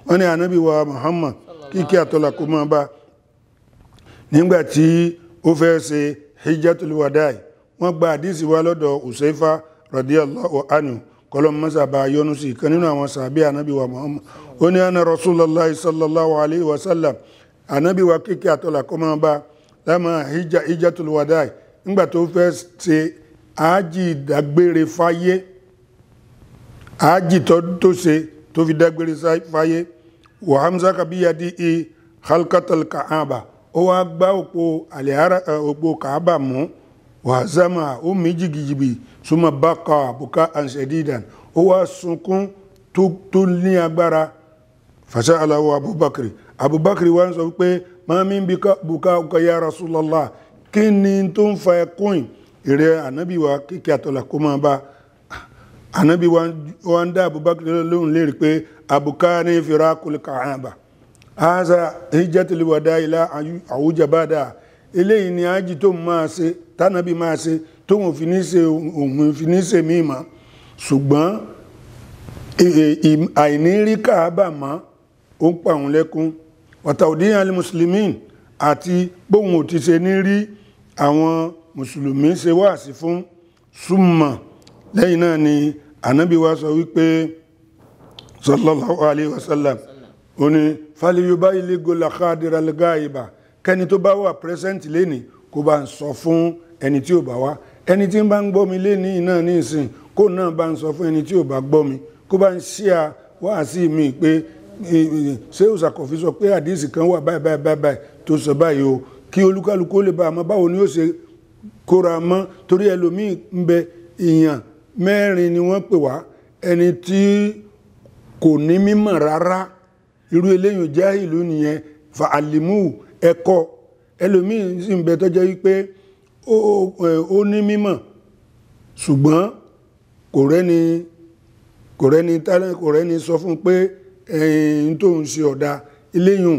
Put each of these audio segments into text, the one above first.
wọ́n ní ànábì wa Muhammad kíkẹ́ àtọ́là kó máa bá nígbàtí ó fẹ́ ṣe hijjatul wadai wọ́n gba àdísì wa lọ́dọ̀ Usaifa radiyallahu anhu kọlọ́m mọ́sàbà yọnu sí kan nínú àwọn sàbí ànábì wa Muhammad ó ní ana Rasulullah sallallahu alayhi wa sallam ànábì wa kíkẹ́ àtọ́là kó máa bá lámà hijjatul wadai nígbà tó fẹ́ ṣe ájì ìdágbére fáyé ájì tó ṣe tó fi dágbére fáyé wà hamza kabiyadi i halkatal ka'aba ó wá gbá òpó àlẹ́hárà òpó kàábà mú wà zama ó mí jìgìjìbì súnmọ́ bákà buka ansedidan ó wá sunkún tó ní agbára fàṣà aláwọ̀ abubakar abubakar wá ń sọ pé mami buka ọkọ̀ ya rasulallah kí ni tó ń fa ẹkún ìrẹ ànábì wa kíkẹ́ àtọ́là kó máa bá ànábì wa ń dá abubakar lóhùn lérí pé abuka ní firakul ka'aba haza hijjatul wada ila àwùjá bada eléyìí ni ájì tó máa ṣe tánàbí máa ṣe tó wọn fi ní ṣe òun fi ní ṣe mímọ́ ṣùgbọ́n àìnírí kàábà mọ́ ó ń pa òun lẹ́kún wàtàwùdíyàn alẹ́ mùsùlùmí àti bóun ò ti ṣe ní rí àwọn mùsùlùmí ṣe wáàsí fún súnmọ̀ lẹ́yìn náà ni ànábì wa sọ wípé sallallahu alayhi wa sallam ó ní fàlìyóbá ilé gola khadira gáìbà kẹni tó bá wà pẹ́sẹ́ǹtì lẹ́ni kó bá ń sọ fún ẹni tí ò bá wá ẹni tí ń bá ń gbọ́ mi lẹ́ni náà ní ìsìn kó náà bá ń sọ fún ẹni tí ò bá gbọ́ mi kó bá ń ṣíà wáàsí mi pé ṣé òṣàkọ̀fí sọ pé àdíìsì kan wà báyìí báyìí báyìí tó sọ báyìí o kí olúkálukú lè bá àmọ́ báwo ni ó ṣe kóra mọ́ torí ẹlòmíì ń bẹ èèyàn mẹ́rin ni wọ́n pè wá ẹni tí kò ní mímọ̀ rárá irú eléyìn jẹ́ ìlú nìyẹn fa àlìmú ẹ̀kọ́ ẹlòmíì sì ń bẹ tọ́jọ́ wípé ó ní mímọ̀ ṣùgbọ́n kò rẹ́ni kò rẹ́ni tálẹ́ kò rẹ́ni sọ fún pé ẹ̀yìn tó ń ṣe ọ̀dà eléyìn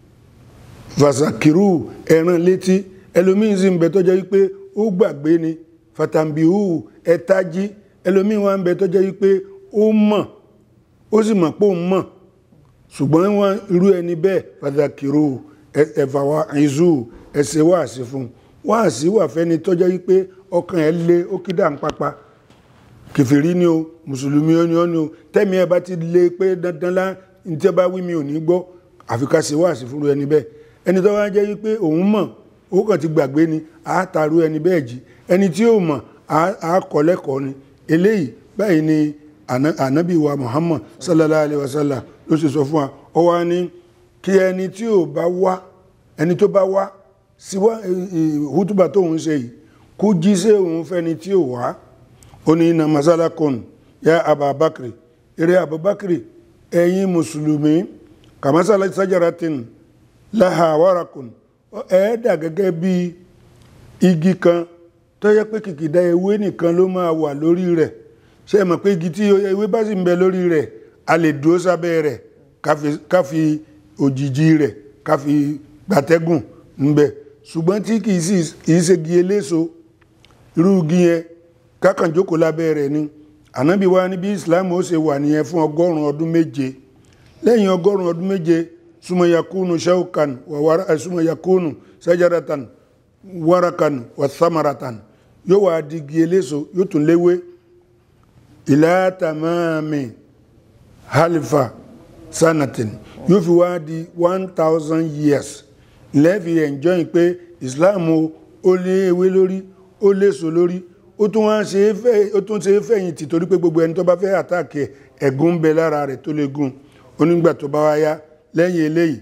fàṣàkìrù ẹ̀ràn létí ẹlòmíì sì ń bẹ tọ́jọ́ wípé ó gbàgbé ni fàtàmbíhù ẹ̀tájí ẹlòmíì wà ń bẹ tọ́jọ́ wípé ó mọ̀ ó sì mọ̀ pé ó mọ̀ ṣùgbọ́n wọn irú ẹni bẹ́ẹ̀ fàtàkìrù ẹ̀fà wa ìzú ẹ̀sẹ̀ wáàsí fún wáàsí wà fẹ́ni tọ́jọ́ wípé ọkàn ẹ̀ lé ó kí dà ń pápá kèfèrí ni o mùsùlùmí ó ní ó ní o tẹ́mi ẹ bá ti lé pé dandan lá ní tí ẹ bá wí mi ò ní gbọ́ àfi ká ṣe wáàsí fún ẹni bẹ́ẹ̀ ẹni tó wá jẹ́ wípé òun mọ̀ ó kàn ti gbàgbé ni a taru ẹni bẹ́ẹ̀ jí ẹni tí ó mọ̀ a kọ́ lẹ́kọ̀ọ́ ni eléyìí báyìí ni ànábì wa Muhammad sallallahu alayhi wa sallam ló ṣe sọ fún wa ó wá ní kí ẹni tí ò bá wá ẹni tó bá wá sí wá hútùbà tó ń ṣe yìí kó jí sí òun fẹ́ni tí ò wá ó ní iná masala kan ya ababakiri eré abubakiri ẹ̀yin mùsùlùmí kàmásálà sajaratin láha wárakùn ẹ̀ẹ́dà gẹ́gẹ́ bí igi kan tó yẹ pé kìkìdá ewé nìkan ló máa wà lórí rẹ̀ ṣe mọ̀ pé igi tí ewé bá sì ń bẹ lórí rẹ̀ a lè dúró sábẹ́ rẹ̀ ká fi òjìji rẹ̀ ká fi gbàtẹ́gùn ń bẹ ṣùgbọ́n tí kìí ṣe igi eléso irú igi yẹn kákan jókòó lábẹ́ rẹ̀ ni ànábì wa ní bí Islam ó ṣe wà nìyẹn fún ọgọ́rùn-ún ọdún méje lẹ́yìn ọgọ́rùn-ún ọdún méje suma yakunu shaukan wa wara suma yakunu sajaratan warakan wa thamaratan yóò wá di igi eléso yóò tún léwé ila tamami halifa sanatin yóò fi wá di one thousand years lẹ́ẹ̀fi enjoy pé islam ó lé ewé lórí ó léso lórí ó tún wá ṣe é fẹ́ ó tún ṣe é fẹ̀yìntì torí pé gbogbo ẹni tó bá fẹ́ àtàkì ẹ̀gún ń bẹ lára rẹ̀ tó lè gùn onígbà tó bá wá yá lẹ́yìn eléyìí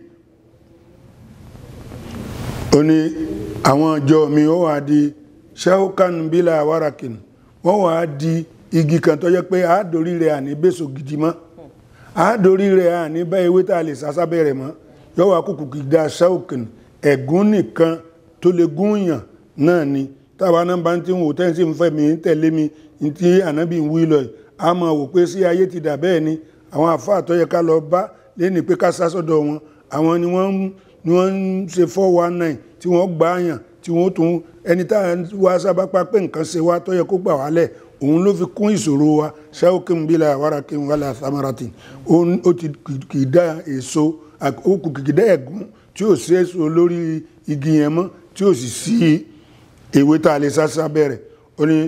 ó ní àwọn ọjọ́ mi ó wà di shaukan bila warakin wọ́n wà di igi kan tó jẹ́ pé àádórí rẹ̀ àní bẹ́sọ̀ gidi mọ́ àádórí rẹ̀ àní bá ewé tá a lè sásábẹ́ rẹ̀ mọ́ yóò wá kùkù kìdá shaukan ẹ̀gún nìkan tó lè gúnyàn náà ni táwa náà bá ń tí wò tẹ́ sí ń fẹ́ mi ń tẹ̀lé mi tí ànábì ń wí lọ yìí a máa wò pé sí ayé ti dà bẹ́ẹ̀ ni àwọn àfáà tó yẹ ká lọ bá lẹ́ni pé ká sá sọ́dọ̀ wọn àwọn ni wọ́n ni wọ́n ń ṣe four one nine tí wọ́n gbà yàn tí wọ́n tún ẹni tá à ń wá sábà pa pé nǹkan ṣe wá tó yẹ kó gbà wálẹ̀ òun ló fi kún ìṣòro wa ṣáwókè bílà wàràkè wàlà samarati Òun- ó ti kì í dá èso ó kù kì í dá ẹ̀gún tí ò sí èso lórí igi yẹn mọ́ tí ò sì sí ewé tá a lè sá sábẹ́ rẹ̀ ó ní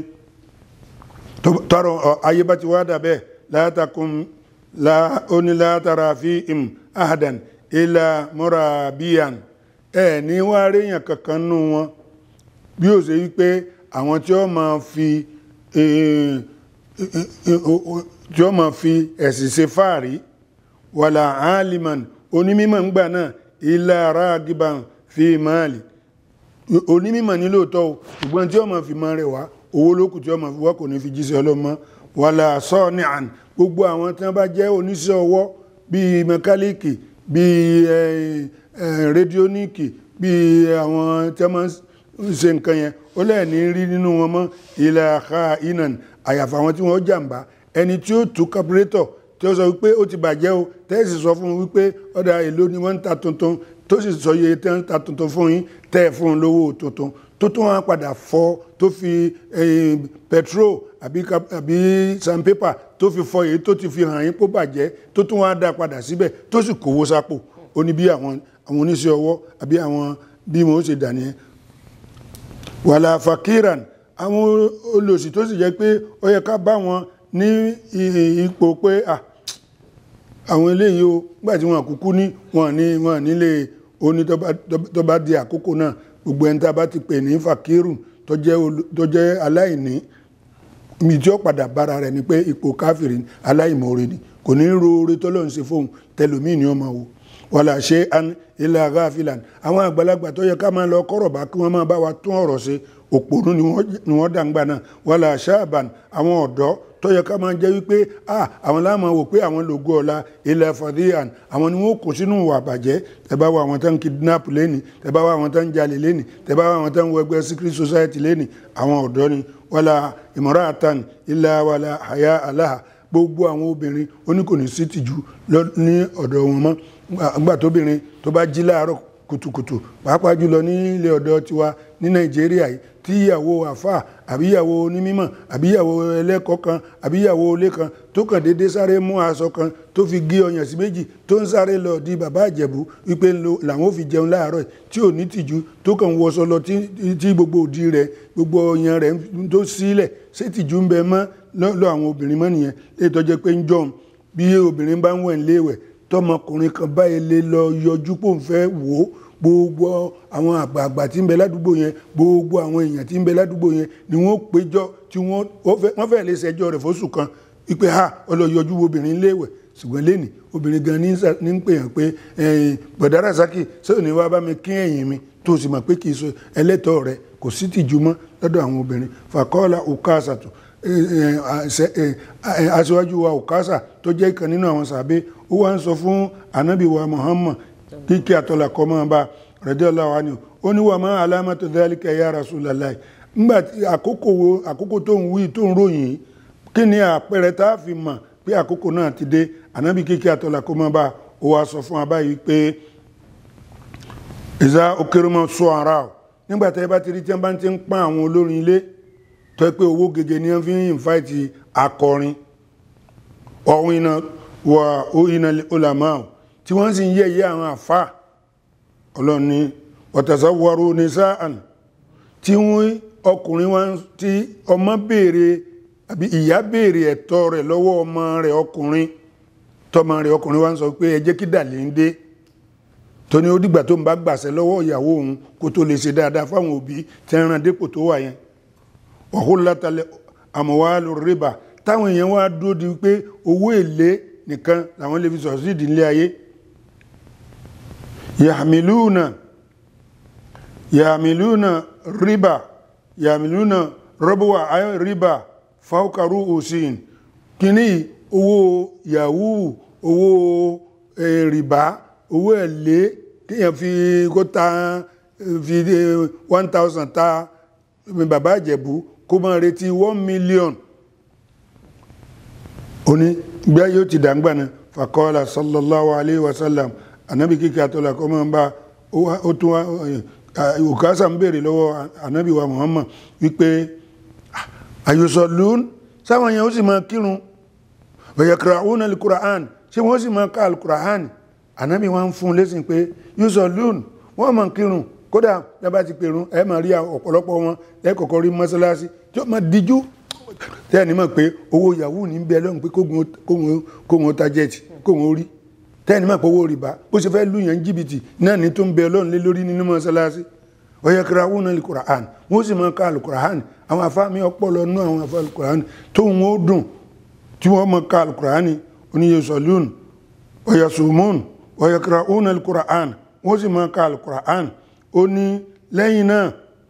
tó- tọrọ ọ, ayé bá ti wá dà bẹ́ẹ̀ látàkùn ó ní látara fi im ahadan ilà murabiyan ẹ ní wá réyàn kankan nù wọn bí ó ṣe wípé àwọn tí ó máa fi eh, eh, eh, o- o- tí ó máa fi ẹ̀sìn ṣe fáàrí wàlà aliman onímọ̀ ń gbà náà ilà ragiban fi máàlì onímọ̀ ní lóòótọ́ o ṣùgbọ́n tí ó máa fi máa rẹ̀ wá owó lókù tí ó máa fi wá kò ní fi jíṣẹ́ ọlọ́mọ wàlà sọ́ọ̀nì àn gbogbo àwọn tí wọ́n bá jẹ́ oníṣẹ́ ọwọ́ bíi mẹkálíìkì bíi eh, eh, rédíóníìkì bíi àwọn tí wọ́n máa ń ṣe nǹkan yẹn ó lẹ́ẹ̀ní rí nínú wọn mọ́ ilẹ̀ àká inan àyàfà àwọn tí wọ́n jàǹbá ẹni tí ó tú kábúrétọ̀ tí ó sọ wípé ó ti bàjẹ́ o tẹ́sí sọ fún un wípé ọ̀dà èlò ni wọ́n ń ta tuntun tó sì sọ iye tẹ́ ń ta tuntun fún yín tẹ́ ẹ̀ fún un lówó tuntun tó tún wọn padà fọ tó fi eh, petrol àbí kap- àbí sandpaper tó fi fọ èyí tó ti fi hàn yín kó bàjẹ́ tó tún wọn á dá padà síbẹ̀ tó sì kówó sápò ó ní bí àwọn àwọn oníṣẹ́ ọwọ́ àbí àwọn bí wọn ó ṣe dà nìyẹn wàlà fakiran àwọn olòṣì tó sì jẹ́ pé ó yẹ ká bá wọn ní i- ipò pé à àwọn eléyìí o nígbàtí wọn kúkú ní wọn ní wọn nílé oní tó bá- tó bá di àkókò náà gbogbo ẹni tá a bá ti pè ní fakiru tó jẹ́ olo- tó jẹ́ aláìní mi tí ó padà bára rẹ̀ ni pé ipò káfìrí aláìmoore ni kò ní ro oore tọ́lọ́run ṣe fóun tẹlòmíì ni ó máa wò wàlà ṣe an ilẹ̀ agáfìlàn àwọn àgbàlagbà tó yẹ ká máa lọ kọ́rọ̀ bá kí wọ́n máa bá wa tún ọ̀rọ̀ ṣe òpònú ni wọ́n- ni wọ́n dàgbà náà wàlà ṣáàbàn àwọn ọ̀dọ́ tó yẹ ká máa jẹ́ wípé ah àwọn láàmú wò pé àwọn lògo ọ̀la ilẹ̀ fàdíyàn àwọn ni wọ́n kó sínú ìwà àbàjẹ́ tẹ́ bá wá àwọn tó ń kidnap lẹ́nì tẹ́ bá wá àwọn tó ń jalè lẹ́nì tẹ́ bá wá àwọn tó ń wọ ẹgbẹ́ secret society lẹ́nì àwọn ọ̀dọ́ ni wàlà ìmọ̀ràn ilẹ̀ wàlà àyà aláha gbogbo àwọn obìnrin oníkòní sí tìjú lọ- ní ọ̀dọ̀ wọn mọ́ nígbà tóbìnrin tó bá jí láàárọ̀ kùtùkùtù pàápàá jùlọ ní ilé ọ̀dọ́ tiwa ní nàìjíríà yìí tí ìyàwó àfà àbí ìyàwó onímọ̀ àbí ìyàwó ẹlẹ́kọ̀ọ́ kan àbí ìyàwó ilé kan tó kàn déédéé sáré mú aṣọ kan tó fi gé ọyàn sí méjì tó ń sáré lọ di bàbá àjẹ̀bú wípé ń lo làwọn ò fi jẹun láàárọ̀ yìí tí ò ní tìjú tó kàn wọṣọ lọ tí tí gbogbo òdì rẹ̀ gbogbo ọyàn rẹ̀ tó sílẹ̀ ṣé tìjú ń bẹ mọ́ lọ́dọ̀ àwọn obìnrin mọ́ nìyẹn lè tọ́jẹ́ pé ń jọun bí obìnrin bá ń wẹ̀ ń léwẹ̀ tọmọkùnrin kan báyìí lè lọ yọjú pò ń fẹ́ wò ó gbogbo àwọn àgbààgbà tí ń bẹ ládùúgbò yẹn gbogbo àwọn èèyàn tí ń bẹ ládùúgbò yẹn ni wọ́n péjọ tí wọ́n wọ́n fẹ́ lè ṣẹjọ́ rẹ̀ fóṣù kan wípé ha ọlọ́yọjú obìnrin léwẹ̀ ṣùgbọ́n lẹ́nì obìnrin gan ní sà- ní ń pè hàn pé ẹ̀yìn bọ̀dá Rasaki sọ́ọ̀ ní wàá bá mi kí ẹ̀yìn mi tó sì mọ̀ pé kì í sọ ẹlẹ́tọ̀ọ́ rẹ̀ kò sí tìjú mọ́ lọ́dọ̀ àwọn obìnrin fàkọ́ọ́lá òkàṣàtò aṣíwájú wa òkàṣà tó jẹ́ ìkan nínú àwọn sàbẹ́ ó wá ń sọ fún ànábì wa Muhammad kíkí àtọ́là kọ́ máa bá radiyallahu anhu ó ní wà máa alámọ́tò dhalika ya Rasulullah nígbà tí àkókò wo àkókò tó ń wí tó ń ròyìn yìí, kí ni àpẹẹrẹ tá a fi mọ̀ pé àkókò náà ti dé ànábì kíkí àtọ́là kọ́ máa bá ó wá sọ fún abáyé pé ìzá okèrèmọ sọ ara ọ nígbà tí ẹ bá ti rí tí wọn bá ti ń pa àwọn olórin ilé tó ẹ pé owó gègé ni wọn fi ń invite akọrin ọ̀hún iná wà ó iná olàmọ́ ọ tí wọ́n sì ń yẹ̀yẹ́ àwọn àfà ọlọ́ni ọ̀tàṣà wọ́rọ̀ ní sáàn tí wọ́n ọkùnrin wọn tí ọmọ béèrè àbí ìyá béèrè ẹ̀tọ́ rẹ̀ lọ́wọ́ ọmọ rẹ̀ ọkùnrin tọmọ rẹ̀ ọkùnrin wa ń sọ pé ẹ jẹ́ kí dàlẹ́ ń dé tó ní ó dìgbà tó ń bá gbàṣẹ lọ́wọ́ ìyàwó òun kó tó lè ṣe dáadáa fáwọn òbí tí ń ran dépò tó wà yẹn ọ̀hún látàlẹ̀ àmọ̀wá ló rìbà táwọn èèyàn wá dúró di pé owó èlé nìkan làwọn lè fi sọ̀rọ̀ sí ìdílé ayé yàmìlúùnà yàmìlúùnà rìbà yàmìlúùnà rọ́bùwà ayọ̀ rìbà fáwọ́kàrú òsìn kìíní owó yahoo owó eh, rìbá owó èlé kéèyàn fi kó ta fi one thousand ta bàbá àjẹ̀bú kó máa retí one million oní gbá yóò ti dàgbà náà fàkọ́lá sallallahu alayhi wa sallam anabi kíkẹ́ àtọ́lá kọ́ máa ń bá ó tún wá òkásà ń béèrè lọ́wọ́ anabi wa muhammad wípé ayusọ̀lún sáwọn yẹn ó sì máa kírun yaqra'una al-Qur'an ṣé wọ́n sì máa ka al-Qur'an ànábì wọn fún un lẹ́sìn pé yusallun wọ́n máa kírun kódà lábá ti pèrún ẹ máa rí ọ̀pọ̀lọpọ̀ wọn lẹ́kọ̀ọ́kọ́ rí mọ́sálásí tí ó máa díjú tẹ́ẹ̀ni mọ̀ pé owó yahoo ní bẹ́ẹ̀ lọ́hùn pé kóhun ó tajẹ́ẹ̀tì kóhun ó rí tẹ́ẹ̀ni mọ̀ pé owó rìbá bó ṣe fẹ́ lù yẹn jìbìtì náà ní tó ń bẹ ọlọ́run lé lórí nínú mọ́sálásí yaqra'una al-Qur'an wọ́n sì máa ka al-Qur'an àwọn afáàmì ọpọlọ nú àwọn afá al-Qur'an tó ń ó dùn tí wọ́n máa ka al-Qur'an oníyẹsọ̀lún ọ̀yàsùmùn yaqra'una al-Qur'an wọ́n sì máa ka al-Qur'an ó ní lẹ́yìn náà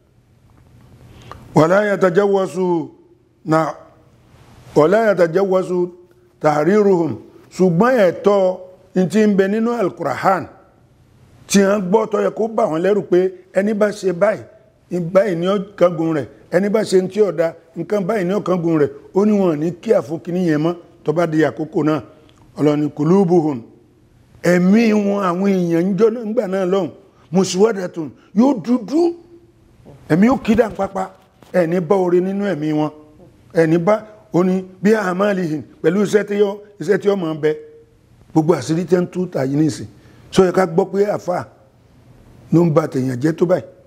wala yatajawasu na wala yatajawasu tahriruhum ṣùgbọ́n ẹ̀tọ́ tí ń bẹ nínú al-Qur'an tí wọ́n gbọ́ tó yẹ kó bà wọ́n lẹ́rù pé ẹni bá ṣe báyìí báyìí ní ọ̀kangun rẹ̀ ẹni bá ṣe tí ọ̀dá nǹkan báyìí ní ọ̀kangun rẹ̀ ó ní wọn ní kí àfúnkìní yẹn mọ́ tó bá di àkókò náà ọlọ́ni kulubuhum ẹ̀mí wọn àwọn èèyàn ń jọ nígbà náà lọ́hùn muswadatun yóò dúdú ẹ̀mí yóò kídà pápá ẹni bá oore nínú ẹ̀mí wọn ẹni bá oní bí àmàlìhìn pẹ̀lú iṣẹ́ tí ó máa bẹ gbogbo àṣírí tẹ́ ń tú tàyí nìsín sọ yẹ ká gbọ́ pé àfà ló ń ba tèèyàn jẹ́ tó báyìí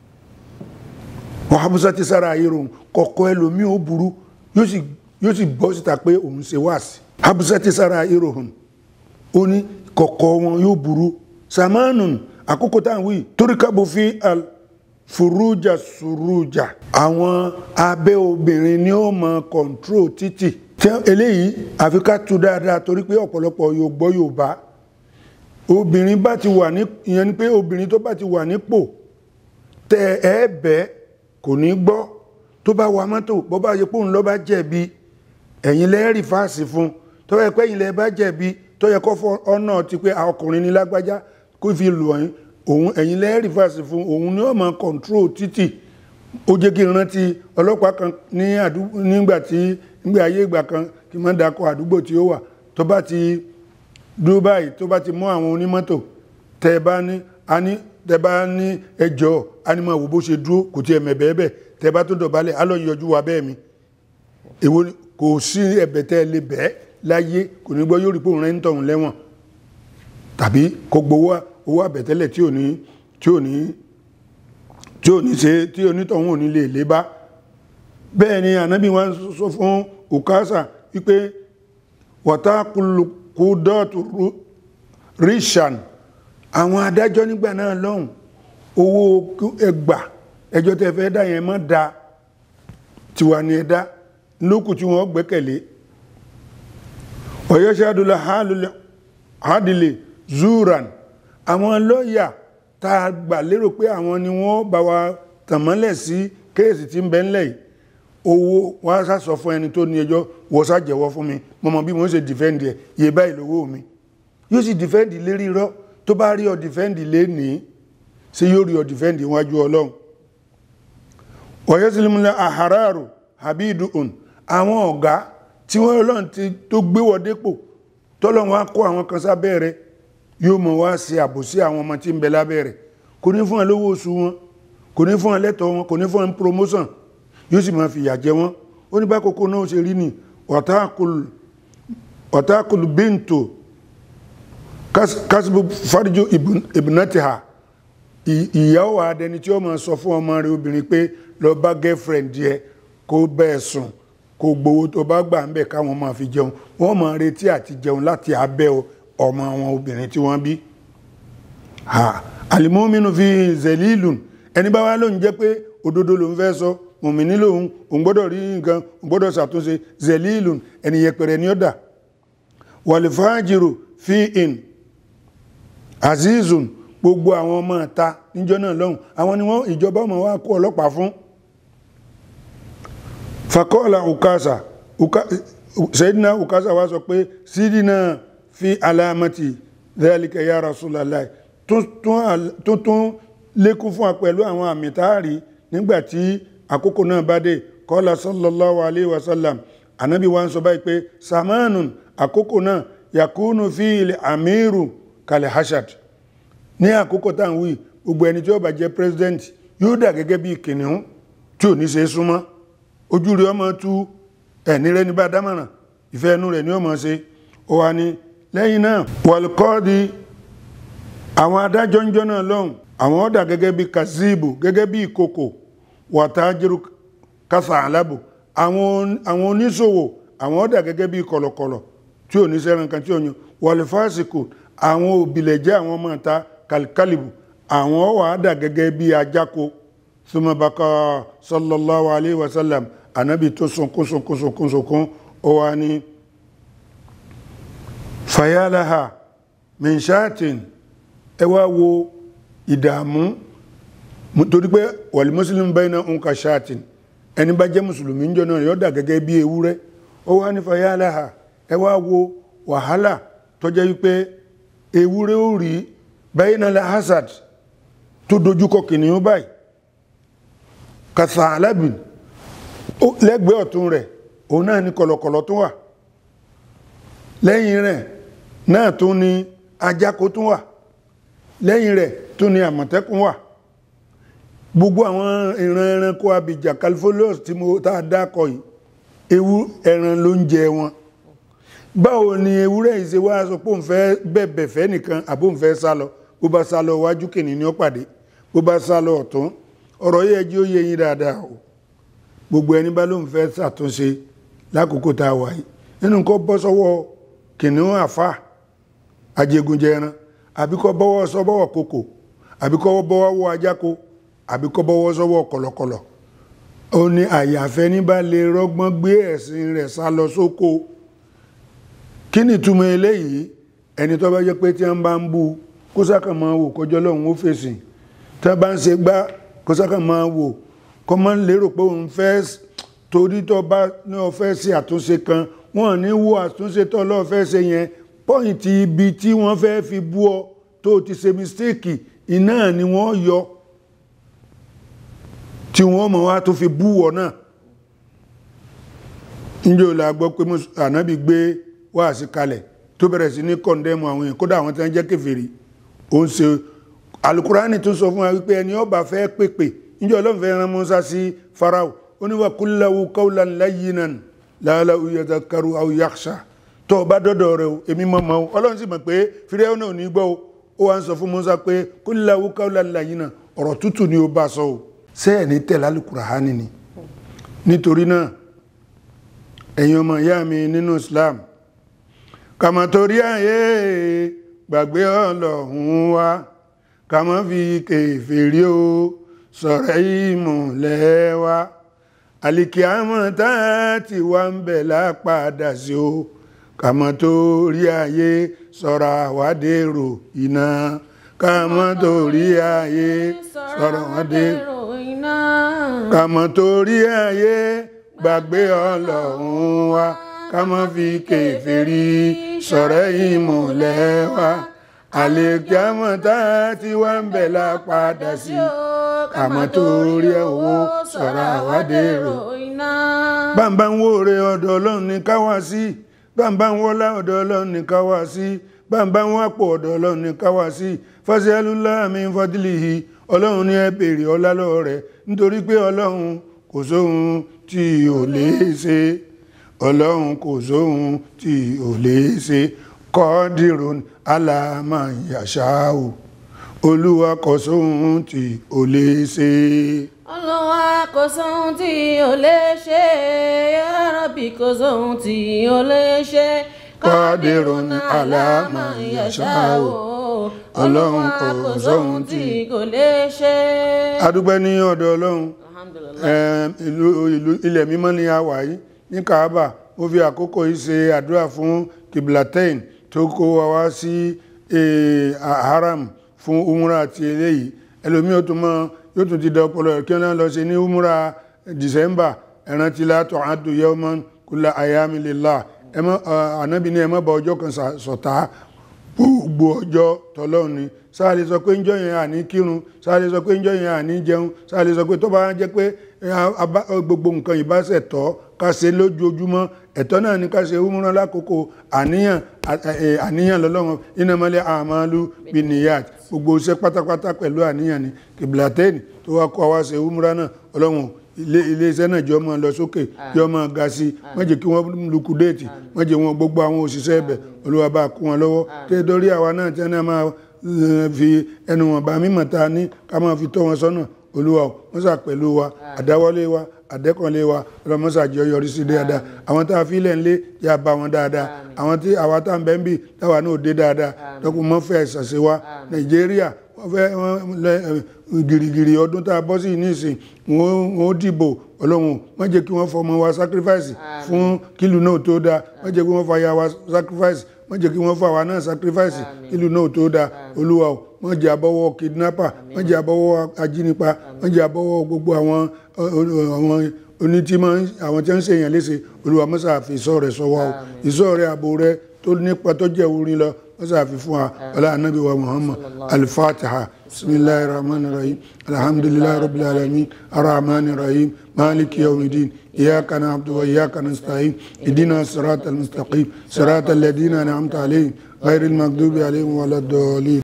wọ́n habusa ti sára ayé rohun kọ̀kọ́ ẹlòmí ó burú yóò sì bọ́ síta pé òun ṣe wáàsí habusa ti sára ayé rohun ó ní kọ̀kọ́ wọn yóò burú samanun àkókò tá à ń wí torí kábò fi al furuja suruja àwọn abẹ́ obìnrin ni ó mọ kọ̀ǹtró títì eléyìí àfi ká tú dáadáa torí pé ọ̀pọ̀lọpọ̀ yóò gbọ́ Yorùbá obìnrin bá ti wà ní ìyẹn ni pé obìnrin tó bá ti wà nípò tẹ ẹ bẹ́ẹ̀ kò ní gbọ́ tó bá wa mọ́tò bó bá yẹ pòun lọ bá jẹ̀bi ẹ̀yin lẹ́rìí fáàsì fún tó yẹ pé ẹ̀yin lẹ́ bá jẹ̀bi tó yẹ kó fọ ọ̀nà ti pé ọkùnrin ní lágbájá kó fi lù ọ̀yìn òun ẹ̀yin lẹ́rìí fáàsì fún òun ni ó máa kọ̀ǹtró títì ó jẹ́ kí n rántí ọlọ́pàá kan ní àdúgbò nígbà tí nígbà ayé ìgbà kan kí n má dakọ̀ àdúgbò tí ó wà tó bá ti dúró báyìí tó bá ti mú àwọn onímọ́tò tẹ́ bá ní a ní tẹ́ bá ní ẹjọ́ anímọ̀ wò bó ṣe dúró kò tí ẹ̀mẹ̀ bẹ́ẹ̀ bẹ́ẹ̀ tẹ́ bá tó dọ̀bálẹ̀ á lọ yọjú wa bẹ́ẹ̀ mi èwo kò sí ẹ̀bẹ̀ tẹ́ lè bẹ́ẹ̀ láyé kò ní gbọ́ yóò rí pòun rẹ̀ ń tọ̀hún lẹ́wọ̀n tàbí kò gbowó owó àbẹ̀tẹ́lẹ̀ tí ò ní tí ò ní tí ò ní ṣe tí onítọ̀hún ò ní lè lé bá bẹ́ẹ̀ ni ànábì wọn sọ fún òkásà wípé wọ́tá kú dọ́ọ̀tù ríṣàn àwọn adájọ́ nígbà náà lọ́hùn owó ẹgbà ẹjọ́ tẹ́ fẹ́ dá yẹn mọ́ da tiwa ni ẹ̀dá lókù tí wọ́n gbẹ́kẹ̀lé ọ̀yọ́ṣẹ́dúlá hádìlẹ̀ zuran àwọn lọ́yà tá a gbà lérò pé àwọn ni wọ́n bá wa tànmọ́lẹ̀ sí kéèsì tí ń bẹ ńlẹ̀ yìí owó wọ́n á sọ fún ẹni tó ní ẹjọ́ wọ́n sá jẹ́wọ́ fún mi mọ̀mọ́ bí mo ṣe dìfẹ́ǹdì ẹ̀ yé báyìí lówó mi yóò sì dìfẹ́ǹdì lérí irọ́ tó bá rí ọ dìfẹ́ǹdì lénìí sí yóò rí ọ dìfẹ́ǹdì wájú ọlọ́run ọ̀yẹ́sìlímúlẹ̀ àhàráàrò habidun àwọn ọ̀gá tí wọ́n ọlọ́run ti tó gbé wọ dépò tọ́lọ́run wá kó àwọn kan sábẹ́ rẹ̀ yóò mọ̀ wá sí àbòsí àwọn ọmọ tí ń bẹ lábẹ́ rẹ̀ kò ní fún ẹ lówó oṣù wọn kò ní fún ẹ lẹ́tọ̀ọ́ wọn kò ní fún ẹ promotion yóò sì máa fìyà jẹ wọn ó ní bá kókó náà ṣe rí ni ọ̀tákùlù bíntò kásìbò fáríjò ìbùnátìhà ìyàwó adẹni tí ó máa sọ fún ọmọ rẹ̀ obìnrin pé lọ bá girlfriend yẹ kó bẹ́ẹ̀ sùn kó gbowó tó bá gbà ń bẹ̀ káwọn máa fi jẹun wọ́n máa retí àti jẹun láti abẹ́ ọmọ àwọn obìnrin tí wọ́n bí alimominu fi zelilun ẹni bá wá lóun jẹ́ pé òdodo ló ń fẹ́ sọ mùmíní lòun òun gbọ́dọ̀ rí nǹkan òun gbọ́dọ̀ ṣàtúnṣe zelilun ẹni yẹpẹrẹ ní ọ̀dà wàlífàájìrò fi in azizun gbogbo àwọn ọmọ ta níjọ́ náà lọ́hùn àwọn ni wọ́n ìjọba ọmọ wa kó ọlọ́pàá fún fakọ́ọ̀lá ukasa sẹ́dínà ukasa wá sọ pé sídínà fi alamati dhalika ya rasulallah tuntun lékún fún wa pẹ̀lú àwọn àmì táàrí nígbàtí àkókò náà bá dé kọ́lá sallallahu alaihi wasallam anábi wa ń sọ báyìí pé samanun àkókò náà yakunu fi ilẹ̀ amiru kalẹ̀ hashad ní àkókò tá à ń wí gbogbo ẹni tí ó bá jẹ́ president yóò dà gẹ́gẹ́ bí kìnìún tí ò ní ṣe súnmọ́ ojú rẹ̀ ọmọ tú ẹni rẹ ní bá dámọ̀ràn ìfẹ́ ẹnu rẹ̀ ni ó mọ̀ ṣe ó wá ní lẹ́yìn náà wàlùkọ́ọ̀dì àwọn adájọ́ ń jọ́ náà lọ́hùn àwọn ọ̀dà gẹ́gẹ́ bí kazibu gẹ́gẹ́ bí ìkòkò wàtájírù kásà alábò àwọn oníṣòwò àwọn ọ̀dà gẹ́gẹ́ bí kọ̀lọ̀kọ̀lọ̀ tí ò ní sẹ́ran kan tí ò yan wàlùfáàsìkò àwọn òbílẹ̀jẹ́ àwọn ọmọ ìta kàlíkàlìbù àwọn wà á dà gẹ́gẹ́ bí ajáko sumabaka sallallahu alayhi wa sallam anabi tó sunkún sunkún sunkún sunkún ó wá ní fayalaha minshatin ẹ wá wo ìdààmú torí pé wàlí muslim bayna nka shatin ẹni bá jẹ́ mùsùlùmí ń jọ náà yóò dà gẹ́gẹ́ bí ewúrẹ́ ó wá ní fayalaha ẹ wá wo wàhálà tó jẹ́ wípé ewúrẹ́ ó rí bayna la hasad tó dojúkọ kìnìún báyìí kàtà alábìn lẹ́gbẹ̀ẹ́ ọ̀tún rẹ̀ òun náà ní kọ̀lọ̀kọ̀lọ̀ tó wà lẹ́yìn rẹ̀ náà tó ní ajáko tó wà lẹ́yìn rẹ̀ tó ní àmọ̀tẹ́kùn wà gbogbo àwọn ìran ẹranko abìjà califolius tí mo tá a dákọ yìí ewu ẹran ló ń jẹ wọn báwo ni ewúrẹ́ yìí ṣe wá sọ pé òun fẹ́ bẹ̀bẹ̀ fẹ́ nìkan àbó òun fẹ́ sá lọ bó bá sá lọ wájú kìnìún ní ó pàdé bó bá sá lọ ọ̀tún ọ̀rọ̀ yẹ jí ó yé yín dáadáa o gbogbo ẹni bá lóun fẹ́ ṣàtúnṣe lákòókò tá a wà yìí nínú kó bọ́ sọ́wọ́ kìnìún àfà ajégunjẹran àbí kó bọ́wọ́ sọ́wọ́ kòkò àbí kó bọ́wọ́ wọ ajáko àbí kó bọ́wọ́ sọ́wọ́ kọ̀lọ̀kọ̀lọ̀ ó ní àyàfẹ́ ní bá lè rọ́gbọ́n gbé ẹ̀sìn rẹ̀ sá lọ sóko kí ni túmọ̀ eléyìí ẹni tó bá jẹ́ pé tí wọ́n bá ń bú kó sákà máa wò kọjọ́ lọ́hùn ó fèsì tí wọ́n bá ń ṣe gbá kó sákà máa wò kó máa ń lérò pé òun fẹ́ torí tó bá ní ó fẹ́ ṣe àtúnṣe kan wọ́n ní wo àtúnṣe tó lọ́ọ́ fẹ́ ṣe yẹn pọ́ìntì ibi tí wọ́n fẹ́ fi bú ọ tó ti ṣe mistake iná ni wọ́n yọ tí wọ́n mọ̀ wá tó fi bú ọ náà níjọ́ la gbọ́ pé ànábì gbé wáàsí kalẹ̀ tó bẹ̀rẹ̀ sí ní kọ̀ndẹ́mù àwọn èèyàn kódà àwọn tí wọ́n jẹ́ kèfèrí ó ń ṣe alukurani tún sọ fún wa wípé ẹni ó bá fẹ́ pèpè níjọ́ ọlọ́run fẹ́ rán Musa sí Farao ó ní wa qul lahu qawlan layyinan la'allahu yadhakkaru aw yakhsha tó o bá dọ́dọ̀ rẹ o èmi mọ̀ mọ́ o ọlọ́run sì mọ̀ pé fíríẹ́ náà ò ní gbọ́ o ó wá ń sọ fún Musa pé qul lahu qawlan layyinan ọ̀rọ̀ tútù ni ó bá sọ o sẹ́ẹ̀ ní tẹ̀lé alukurani ni nítorí náà ẹ̀yin ọmọ ìyá mi nínú Islam kàmọ́ torí ayé gbàgbé ọlọ́run wa kàmọ́ fi kèfèrí o sọ̀rọ̀ ìmùlẹ̀ wa àlìkíámọ̀ tá ti wá ń bẹ̀ lápadà sí o kàmọ́ torí ayé sọ̀rọ̀ àwádèrò iná kàmọ́ torí ayé sọ̀rọ̀ àwádèrò iná. kàmọ́ torí ayé gbàgbé ọlọ́run wa ká má fi kèfèrí sọ̀rẹ́ ìmùlẹ̀ wa àlèkíámọ̀ tá ti wá ń bẹ̀ lápadà sí àmọ́ torí owó sọ̀rọ̀ àwádèrò bàbá ń wó re ọ̀dọ̀ ọlọ́run ní káwá sí bàbá ń wọ́lá ọ̀dọ̀ ọlọ́run ní káwá sí bàbá ń wápò ọ̀dọ̀ ọlọ́run ní káwá sí fásitì min fadlihi ọlọ́run ní ẹ béèrè ọlá lọ́wọ́ rẹ̀ nítorí pé ọlọ́run kò sóhun tí ò lè ṣe ọlọ́run kò sóhun tí ò lè ṣe kọ́dìrún aláàmà yàṣáò olúwa kò sóhun tí ò lè ṣe Olúwa kò sóhun tí ò lè ṣe ya Rabbi kò sóhun tí ò lè ṣe Qadirun ala ma yasha'u. Ọlọ́run kò sóhun tí kò lè ṣe. adúpẹ́ ní ọ̀dọ̀ ọlọ́run Alhamdulillah. Ẹm, ìlú ìlú- ilẹ̀ mímọ́ ni a wà yìí ní kaaba ó fi àkókò yìí ṣe àdúrà fún kiblatain tó kó wa wá sí eh, haram fún umra àti eléyìí ẹlòmí ó tún mọ yóò tún ti da ọpọlọ rẹ̀ kí wọ́n lọ ṣe ní umra december ẹ̀rántí látọ̀ àdùn yawman kulla ayami lillah ẹ mọ́ ànábì ní ẹ má bà ọjọ́ kan ṣà- ṣọ̀tá gbogbo ọjọ́ tọlọ́run ni sáà lè sọ pé ń jọ yẹn àní kírun sáà lè sọ pé ń jọ yẹn àní jẹun sáà lè sọ pé tó bá jẹ́ pé ẹ, a- bá- gbogbo nǹkan ìbáṣẹ̀ tọ́ ká ṣe lójoojúmọ́ ẹ̀tọ́ náà ni ká ṣe umrah lákòókò àníyàn à- ẹ, àníyàn lọ́lọ́run innamal a'malu binniyat gbogbo iṣẹ́ pátápátá pẹ̀lú àníyàn ni kìbìlàtẹ́ẹ̀nì tó wá kọ́ wá ṣe umrah náà ọlọ́run ilé iléeṣẹ́ náà jọ máa lọ sókè jọ máa ga sí i má jẹ́ kí wọ́n lukudéètì má jẹ́ wọn gbogbo àwọn òṣìṣẹ́ ẹ̀bẹ̀ olúwa bá kún wọn lọ́wọ́ tẹ́ dórí àwa náà tí wọ́n máa eh, fi ẹnu wọn bá mímọ̀ ta ní ká máa fi tọ́ wọn sọ́nà olúwa o mọ́sà pẹ̀lú wa àdáwọ́lé wa àdẹ́kànlé wa ọlọ́mọ́sà jẹ́ yọrí sí dáadáa àwọn tá a fi lẹ̀ ń lé yà bá wọn dáadáa àwọn tí àwa tá à ń bẹ́ ń bì táwa náà ò dé dáadáa lọ́kùn mọ́ fẹ́ ṣàṣẹ wa nàìjíríà wọ́n fẹ́ wọ́n lẹ ẹ, gìrìgìrì ọdún tá a bọ́ sí nísìn wọ́n wọ́n dìbò ọlọ́run má jẹ́ kí wọ́n fọmọ wa sacrifice fún kílù náà tó dáa má jẹ́ kí wọ́n fàyà wa sacrifice má jẹ́ kí wọ́n fà wá náà sacrifice kílù náà tó dáa olúwa o má jẹ́ abọ́wọ́ kidnapper má jẹ́ abọ́wọ́ ajínipa má jẹ́ abọ́wọ́ gbogbo àwọn ọ- ọ- àwọn onítìmọ̀ àwọn tí wọ́n ń ṣèyàn léṣe olúwa mọ́sà fi ìṣọ́ rẹ̀ sọ wa o ìṣọ́ rẹ̀ ààbò rẹ̀ tó nípa tó jẹ́ orin lọ mọ́sà fi fún wa ọlá anábì wa muhammad al-fatiha bisimilahi rahman rahim alhamdulilayi rabbil alamin arrahman rahim maliki yawmidin إياك نعبد وإياك نستعين اهدنا الصراط المستقيم صراط الذين أنعمت عليهم غير المغضوب عليهم ولا الضالين